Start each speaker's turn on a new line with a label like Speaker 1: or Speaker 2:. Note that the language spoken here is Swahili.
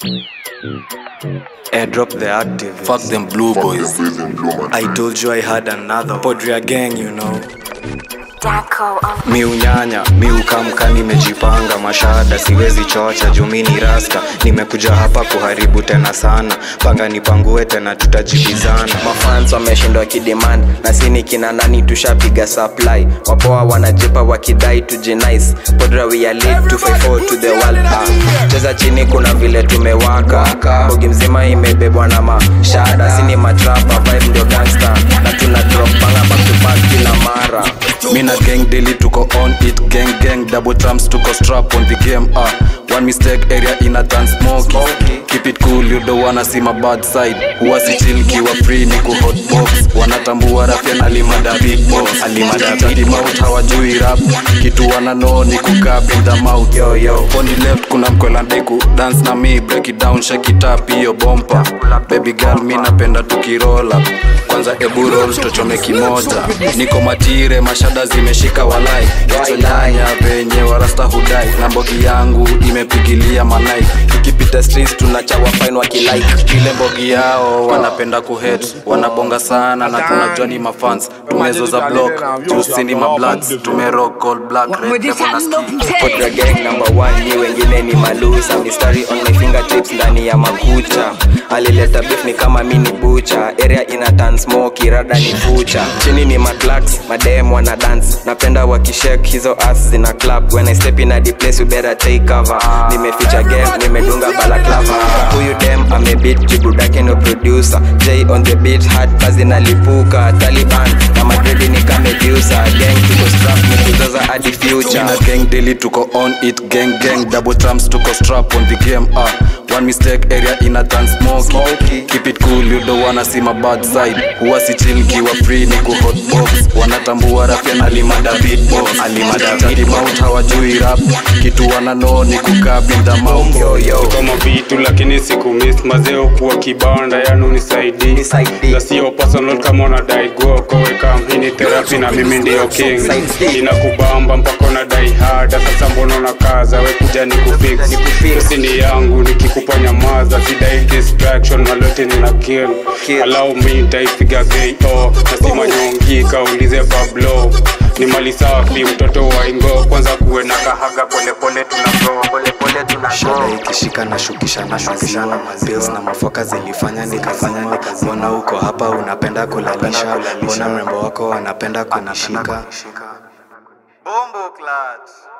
Speaker 1: Airdrop the activist.
Speaker 2: Fuck them blue boys.
Speaker 1: I told you I had another Podria gang, you know.
Speaker 3: Daco on
Speaker 1: mi unyanya mi ukamka nimejipanga mashada siwezi chocha jumini rasta nimekuja hapa kuharibu tena sana panga nipangue tena tutajibizana
Speaker 4: mafans wameshindwa kidemand na sini kina nani tushapiga supply wapoa wanajipa wakidai tujinice podra we are live 254 to the world ah. cheza chini kuna vile tumewaka bogi mzima imebebwa na mashada sini matrapa vibe ndio gangster na tuna drop banga back to back kila mara
Speaker 2: Mina gang daily tuko on it gang gang double trumps tuko strap on the game ah one mistake area in a dance smoky keep it cool you don't wanna see my bad side huwa si chill kiwa free ni ku hot box wanatambua rafia na limada big boss alimada big mouth hawajui rap kitu wana know ni kukaa in the mouth yo yo on the left kuna mkwela ndeku dance na me break it down shake it up hiyo bompa baby girl mi napenda tukirola kwanza ebu roll tuchome kimoja niko matire mashada zimeshika walai chonyanya penye warasta hudai na mbogi yangu imepigilia manai
Speaker 4: tukipita streets tunachawa fine wakilike
Speaker 2: ile mbogi yao wanapenda kuhet wanabonga sana na tunajua ni mafans tumezo za block jusini mabloods tumerock all black red devil na skin
Speaker 4: Podra gang number one ni wengine ni malusa mistari on my fingertips ndani ya makucha alileta beef ni kama mini bucha area ina tan smoky rada ni fucha chini ni maclax madem wana dance napenda wakishek hizo ass zina clap when i step in a the place you better take cover nimeficha game nimedunga balaclava huyu dem amebit jibudake no producer j on the beat hard kazi nalipuka taliban na madredi ni kamedusa gang tuko strap ni kuzaza hadi future
Speaker 2: Mina gang daily tuko on it gang gang double trumps tuko strap on the game ah one mistake area in a dance smoky keep it cool you don't wanna see my bad side huwa si chill kiwa free ni ku hot box wanatambua rafia na limada beat boss alimada beat mouth hawajui rap kitu wana know ni kukaa in the mouth
Speaker 4: yo yo
Speaker 5: kama vitu lakini siku miss mazeo kuwa kibanda yanu nisaidi
Speaker 4: Nisaidie.
Speaker 5: na sio personal kama unadai go koweka mhini therapy na mimi ndio king
Speaker 4: Nisaidie.
Speaker 5: inakubamba mpaka unadai hada sasa mbona unakaza we kuja ni kufix usini yangu nikikupa nyamaza sidai distraction malote nina kill
Speaker 4: Kill.
Speaker 5: allow me nitaipiga ko nasima nyongi kaulize pablo ni mali safi mtoto wa ingo kwanza kuwe na kahaga polepole tunagro polepole
Speaker 1: shada ikishika na shukisha na shukishana pills na mafoka zilifanya nikafanya mbona uko hapa unapenda kulalisha mbona mrembo wako anapenda kunishika
Speaker 4: Bombo clutch.